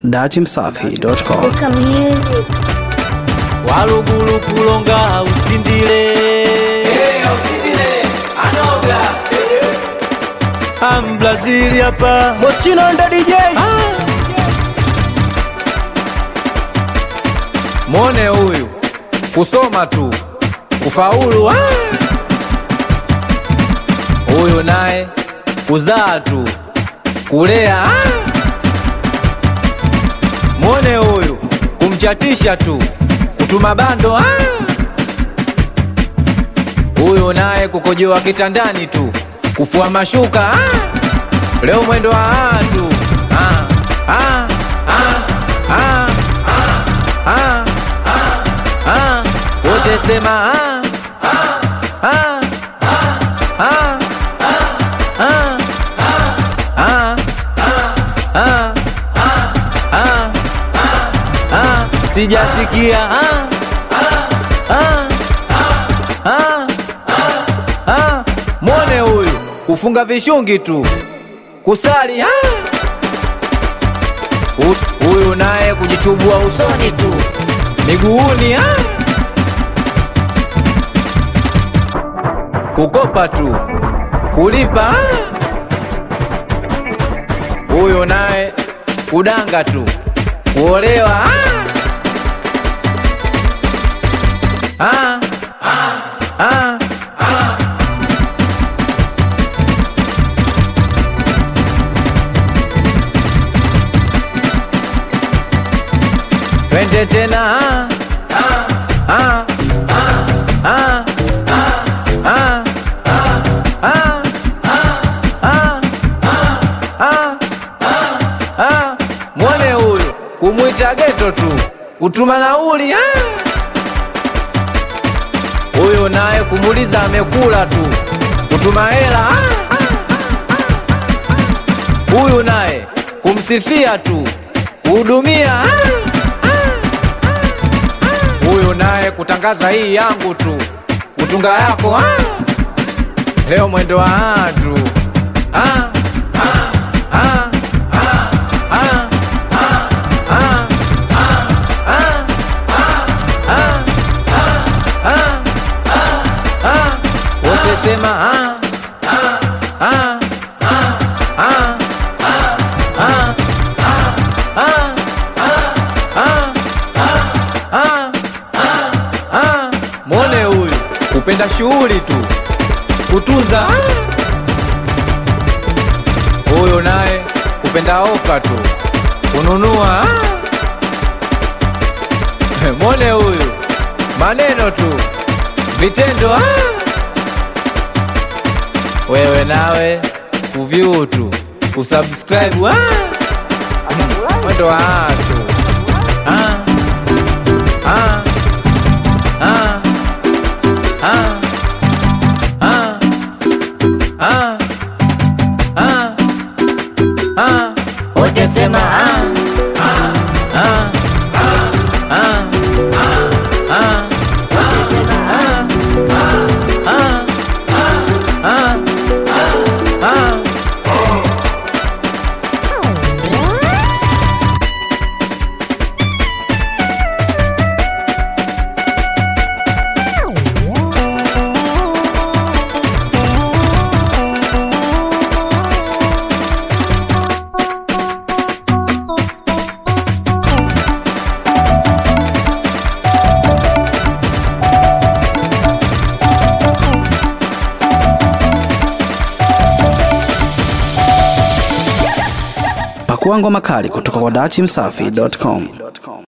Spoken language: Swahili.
datimsafi.com Weka music. walugulu kulonga usindile ambrazili hapa Moschino ndo DJ mwone huyu kusoma tu kufaulu ah! huyu naye kuzaa tu kulea ah! mwone huyu kumchatisha tu kutuma bando ah! huyu naye kukojoa kitandani tu kufua mashuka ah! leo mwendo wa watu ah! ah! ah! ah! ah! ah! wote sema ah! ah! ah! ah! ah! ah! ah! ah! ah! sijasikia ah! ah! ah! ah! mwone huyu kufunga vishungi tu kusali ah! Hu- huyu naye kujichubua usoni tu miguuni ah! kukopa tu kulipa ah! huyu naye kudanga tu kuolewa ah! Ah! Ah! twende tena ah! Ah! Ah! Ah! Ah! Ah! Ah! Ah! Ah! mwone huyu kumwita geto tu kutuma nauli ah! huyu naye kumuliza amekula tu kutuma hela ah! huyu naye kumsifia tu kuhudumia ah! huyu naye kutangaza hii yangu tu kutunga yako ah! leo mwendo wa watu ah! ah! ah! ah! ah! ah! ah! ah! ah! ah! ah! wote sema ah! ah! ah! ah! ah! ah! ah! ah! ah! mwone huyu kupenda shughuli tu kutunza huyu naye kupenda ofa tu kununua mwone huyu maneno tu vitendo ah! wewe nawe kuvyu tu kusubscribe ah! mwendo wa watu ah! ah! ah! ah! ah! ah! ah! ah! wote sema ah! ah! ah! ah! ah! ah! wote sema ah! ah! ah! ah! ah! pakua ngoma kali kutoka kwa datimsafi.com